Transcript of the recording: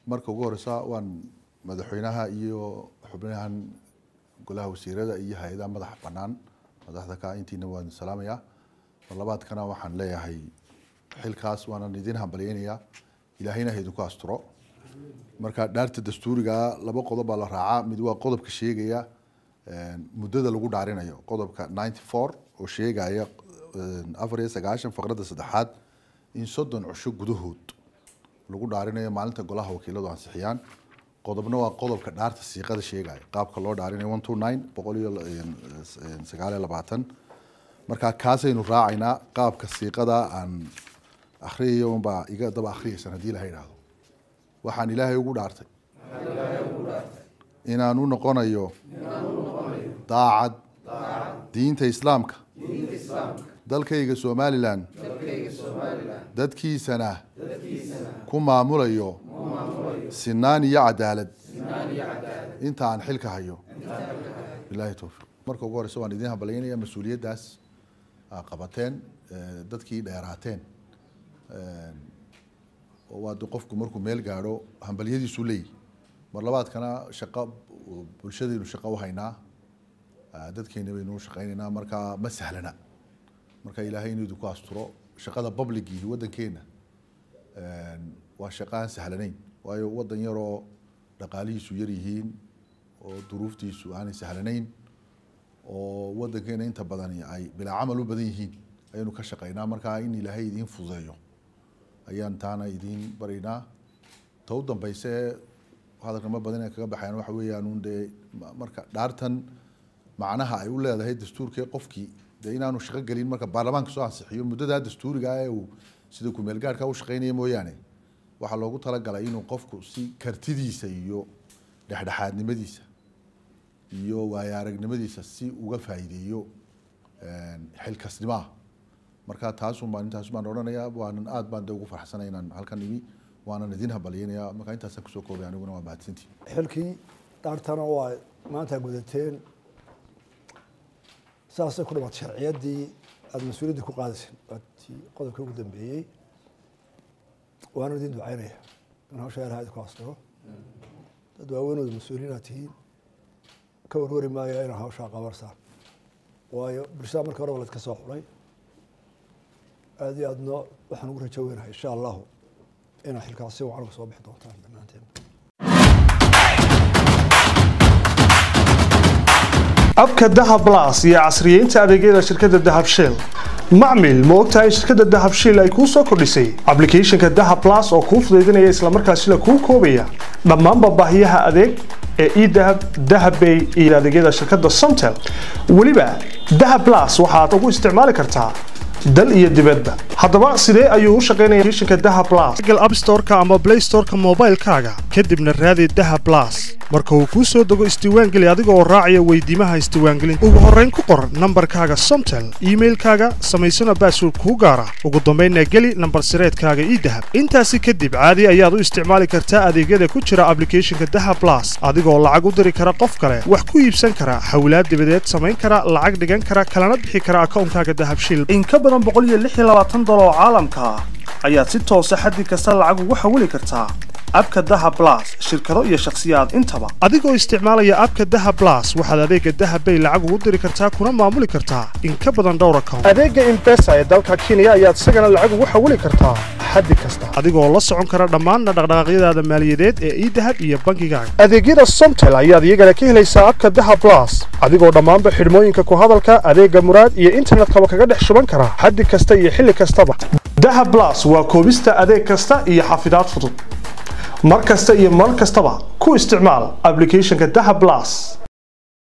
marka ugu horeysa waan madaxweynaha iyo xubnahan golaha wasiirada iyo hay-adaha madaxa banaan madaxda ka intiina waan salaamayaa mar labaadkana waxaan leeyahay xilkaas waanan idin hambalyeynayaa ilaahayna ha idinku asturo marka dhaarta dastuuriga laba qodob baa la raacaa mid waa qodobka sheegaya muddada lagu dhaarinayo qodobka ninety four oo sheegaya afar iyo sagaashan faqradda saddexaad in soddon cusho gudahood lagu dhaarinayo maalinta golaha wakiiladu ansixiyaan qodobna waa qodobka dhaarta siiqada sheegaya qaabka loo dhaarinayo one two nine boqol iyo sagaal iyo labaatan marka kaasaynu raacaynaa qaabka siiqada aan akhriyayo unbaa iga daba akhriyaysan haddii ilaha idhaahdo waxaan ilaahay ugu dhaartay inaan u noqonayo daacad diinta islaamka dalkayga somalilan dadkiisana ku maamulayo sinaan iyo cadaalad inta aan xilka hayo bilahi towfiiq marka ugu horeysa waan idiin hambalyeynaya mas-uuliyaddaas qabateen dadkii dheeraateen waa qofku markuu meel gaadho hambalyadiisu leeyihi mar labaadkana shaqo bulshadaynu shaqo u haynaa dadkeena baynu shaqeynaynaa marka ma sahlana marka ilaahay inuu idinku asturo shaqada publicii waddankeena waa shaqo aan sahlanayn waayo waddan yaroo dhaqaalihiisu yar yihiin oo duruuftiisu aanay sahlanayn oo waddankeena inta badani ay bilaa camal u badan yihiin ayaynu ka shaqeynaa marka in ilaahay idiin fududeeyo ayaan taana idiin baraynaa ta u dambeyse hadalka ma badan kaga baxayan waxa weeyaan un dee marka dhaartan macnaha ay u leedahay dastuurkee qofkii dee inaanu shaqo gelin marka baarlamaanka soo ansixiyo muddadaa dastuuriga ee uu sida kumeel gaarhka u shaqeynaya mooyaane waxaa loogu talagalay inuu qofku si kartidiisa iyo dhexdhexaadnimadiisa iyo waayo aragnimadiisa si uga faa'iideeyo xilkasnimaha marka taasun baan intaas baan odhanayaa waanan aad baan de ugu farxsanay inaan halkan imi waanan idin hambalyeynayaa marka intaasaan kusoo koobay aniguna waa mahadsantii xilkii dhaartana waa maanta gudateen saasay ku dhamaatay sharciyaddii aada mas-uuliyaddii ku qaadayseen waatii qodobka ugu dambeeyey waana idin ducaynaya in hawsha ilaha idinku asturo dad waaweynooda mas-uuliyiin aad tihiin ka warwari maayo inaa hawshaa qabarsaan waayo bulshada marka horeba laydka soo xulay aada iyo aadna waxaan ugu rajo weynahay insha allahu inaa xilkaas si wacan uga soo bixi doontaan dhammaanteen abka dahab las iyo casriyeynta adeegyada shirkadda dahab shell macmil ma ogtahay shirkadda dahab shell ay kuu soo kordhisay ablicathonka dahab las oo kuu fudaydinaya islamarkaasina kuu koobaya dhammaanba baahiyaha adeeg ee edahab dahabbay iyo adeegyada shirkadda somtel weliba dahab las waxaad ugu isticmaali kartaa dal iyo dibadba haddaba sidee ayuu u shaqaynaya applicationka dahab plus google app store-ka ama play store-ka moobaylkaaga kadibna raadi dahab plus marka uu kuu soo dego isdiiwaangeli adiga oo raacaya weydiimaha isdiiwaangelinta ugu horrayn ku qor nambarkaaga somtel iimailkaaga samaysana baasword kuu gaara ugu dambaynna geli nambar sireedkaaga ii dahab intaasi kadib caadi ayaad u isticmaali kartaa adeegyada ku jira ablicathonka dahab plus adigoo lacag u diri kara qof kale wax ku iibsan kara hawlaad dibadeed samayn kara lacag dhigan kara kalana bixi kara akawnkaaga dahabshil oo caalamka ah ayaad si toosa xaddi kasta lacag ugu xawili kartaa abka daha blas shirkado iyo shakhsiyaad intaba adigoo isticmaalaya abka daha blas waxaad adeega dahabbay lacag ugu diri kartaa kuna maamuli kartaa in ka badan dhowr account adeega imbesa ee dalka kenya ayaad isagana lacag ugu xawili kartaa xaddi kasta adigoo la socon kara dhammaanna dhaqdhaqaaqyadaada maaliyadeed ee idahab iyo bankigaaga adeegyada somtel ayaad iyagana ka helaysaa abka daha blas adigoo dhammaanba xidhmooyinka ku hadalka adeega muraad iyo internetkaba kaga dhex shuban kara xaddi kasta iyo xilli kastaba daha blas waa koobista adeeg kasta iyo xafidaad fudud mar kasta iyo mar kastaba ku isticmaal ablicathonka daha blas